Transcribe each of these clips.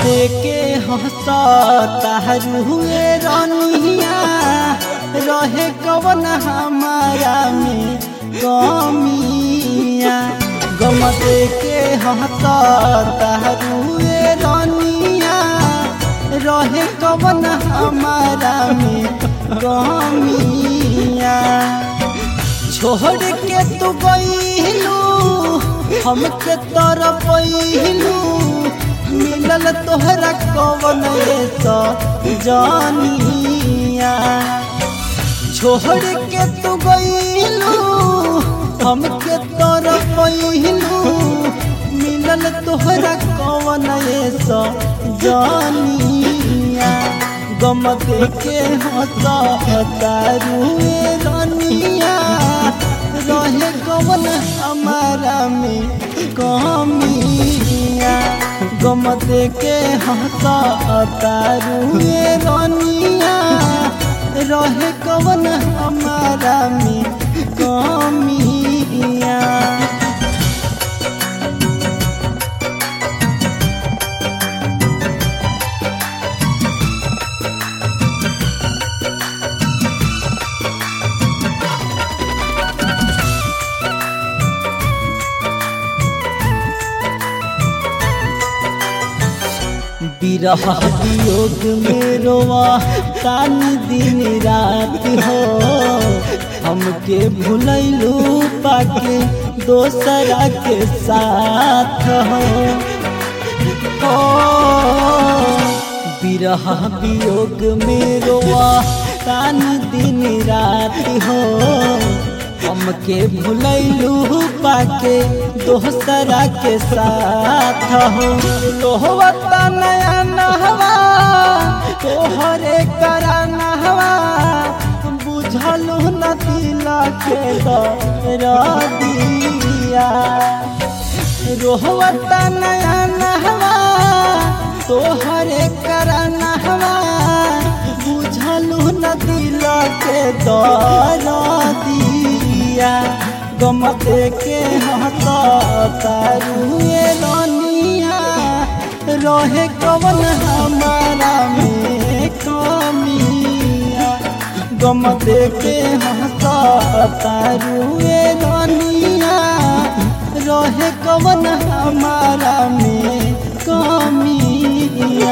देके हंसता हुए रनिया रहे कवन हमारा में कमिया गम देके हंसता हुए रनिया रहे कवन हमारा में कमिया छोड़ के तू गईलू हमके तर पैलू मिलल तोहरा कवन ऐसा जानिया छोड़ के तू गईलू हमके तर पैलू मिलल तोहरा कवन ऐसा जानिया गम देखे हंसा तारुए रनिया रहे कवन हमारा में कमिया गम देखे हंसा तारुए रनिया रहे कवन हमारा में कमिया विरह वियोग में रोवा कान दिन रात हो हमके भुलैलू पाके दोसरा के साथ हो ओ, विरह वियोग में रोवा कान दिन रात हो हमके भुलैलू पाके दोसरा के साथ हो तोहता नया नहवा तोहरे करा नहवा बुझलू न दिला के दिया रोहता नया नहवा तोहरे करा नहवा बुझलू न दिला के दिया गम के हंसा तारुए रनिया रहे कवन हमारा में कमिया गम के हंसा तारुए रनिया रहे कवन हमारा में कमिया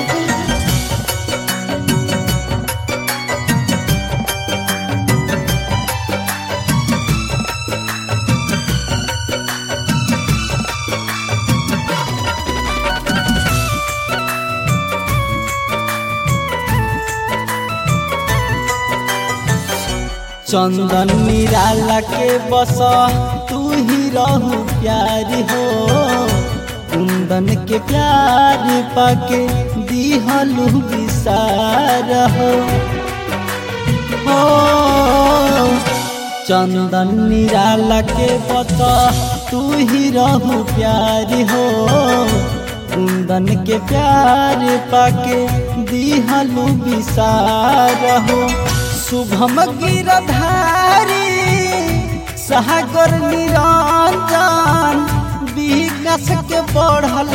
चंदन निराला के बस तू ही रहू प्यार हो कुंदन के प्यार पाके दिहलू विसार हो हो चंदन निराला के बस तू ही रहू प्यार हो कुंदन के प्यार पाके दिहलू विसार हो शुभम गिरधारी सागर निरंजन विकास के बढ़ल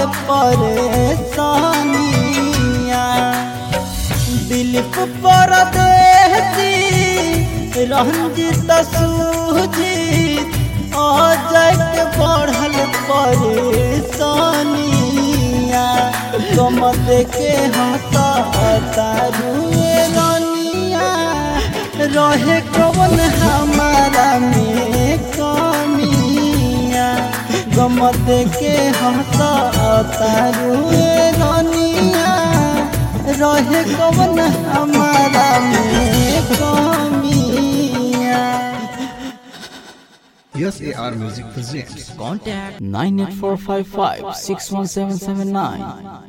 परेशानिया दिलीप परदेसी रंजित सुजीत अजय के बढ़ल परेशानिया गम देखे हंसा तारुए रनिया रहे कवन हमारा में कमिया गम देखे हंसा तारुए रनिया रहे कवन हमारा में कमिया Yes, AR Music presents. Contact 98455 61779.